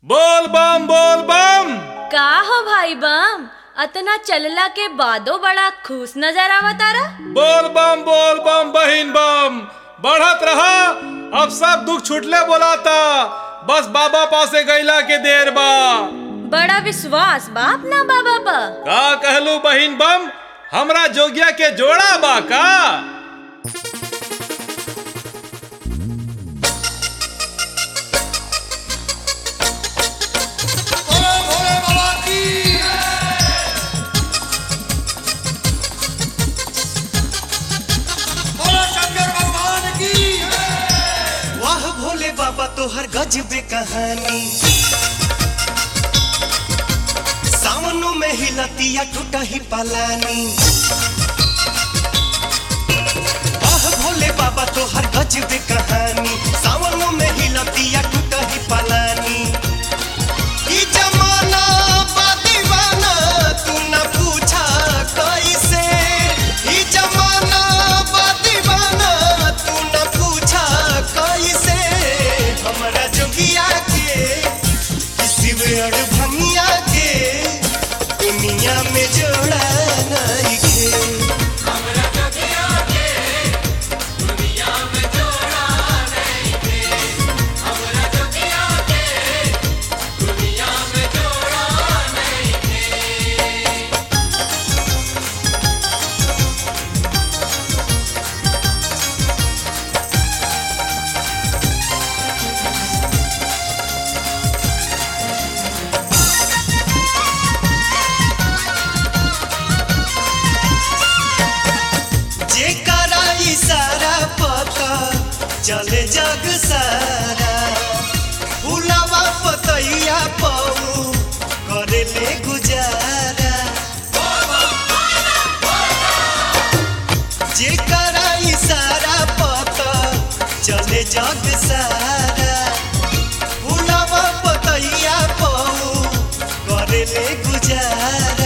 बोल बम बोल बम का हो भाई बम अतना चलला के बादो बड़ा खुश नजर आवतारा बोल बम बोल बम बहिन बम बढ़त रहा अब सब दुख छुटले बोलाता बस बाबा पासे गैला के देर बा बड़ा विश्वास बाप ना बाबा पा का कहलू बहिन बम हमरा जोगिया के जोड़ा बा का वाह भोले बाबा तोहर गजबे कहानी सावनों में हिलतिया टूटा ही पलानी वाह भोले बाबा तोहर गजबे कहानी सावनों में हिलतिया टूटा ही पलानी ई जमाना बा दीवाना तू न पूछा कैसे ई जमाना बा दीवाना तू न पूछा कैसे हमरा जोगिया के किसी वेड़ भंगिया के दुनिया में जोड़ा नहीं के जेकरा इशारा पता चले जग सारा भुलावा पतैया पाऊ करे ले गुजारा जेकरा इशारा पता चले जग सारा भुलावा पतैया पाऊ करे ले गुजारा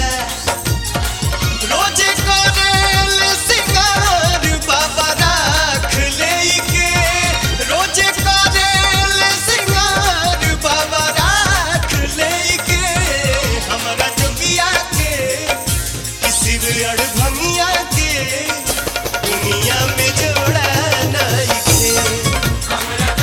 रोजे करेल सिंगार बाबा राख लेके रोजे करेल सिंगार बाबा राख लेके हमरा जोगिया के किसी अड़ भंगिया के दुनिया में जोड़ा नहीं के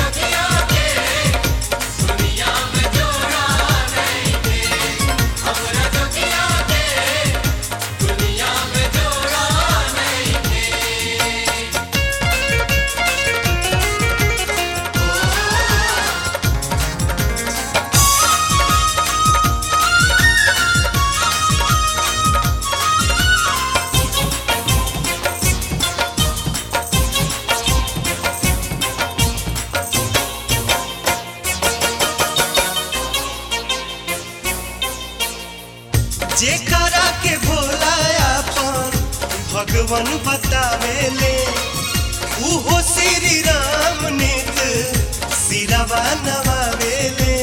जेकरा के भोला अपन भगवान बतावेले उहो श्री राम नित सिरवा नवावेले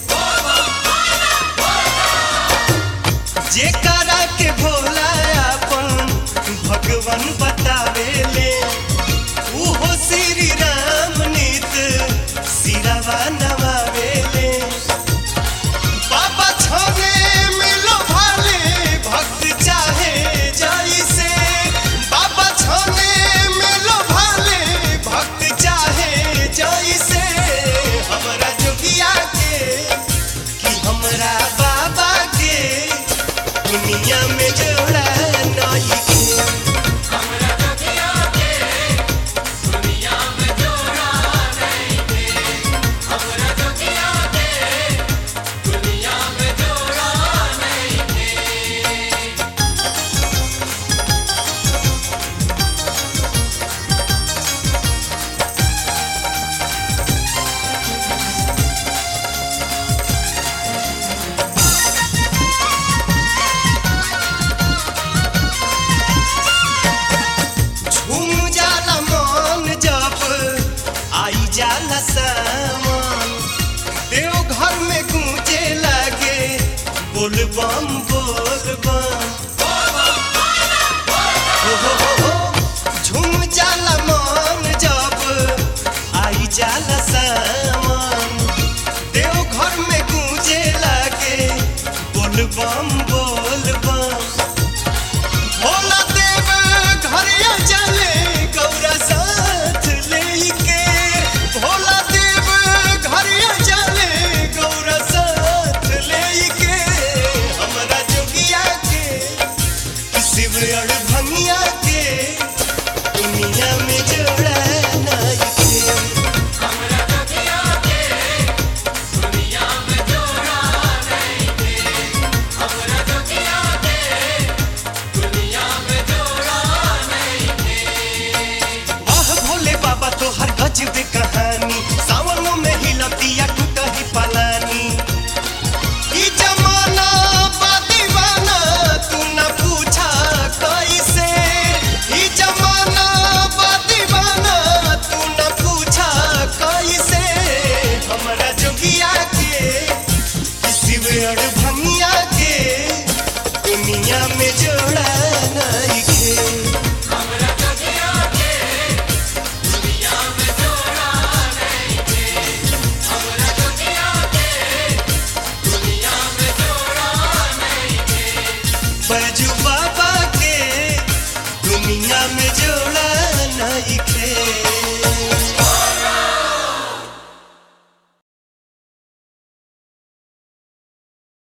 जेकरा के भोला अपन भगवान बतावेले उहो श्री राम नित सिरवा नवावेले बाबा छोरे मिलो भाले भक्त चाहे जैसे बाबा छोरे मिलो भाले भक्त चाहे जैसे हमरा जोगिया के कि हमरा बाबा के दुनिया में जोड़ा नहीं के झूम जाला मन जब आई जाला सावन देव घर में गूंजे लागे बोल बम बोल बम हो हो हो हो झूम जाला मन जब आई जाला सावन देव घर में गूंजे अड़